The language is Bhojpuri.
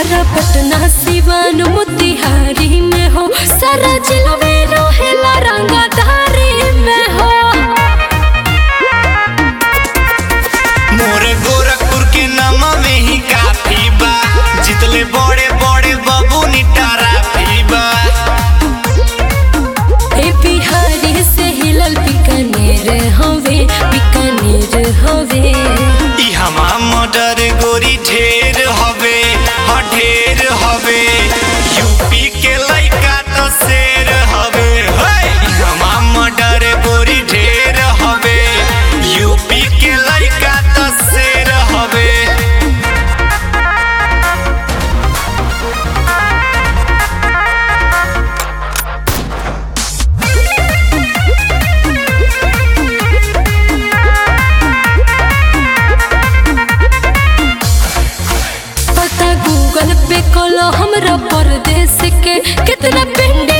आरा पटना सिवान मोतिहारी में हो सारा जिला में रहेला रंगदारी में हो मोरे गोरखपुर के नामा में ही काफी बा जितले बड़े बड़े बबू निटारा बा ए बिहारी से हिलल बीकानेर हवे बीकानेर हवे ई हमा मर्डर गोरी ढेर हवे ह ढेर हवे यूपी के लइका तो शेर हवे हे ई हमा मर्डर गोरी ढेर हवे यूपी के लइका तो शेर हवे पता गूगल पे कलो हमरा परदेश के कितना पिंड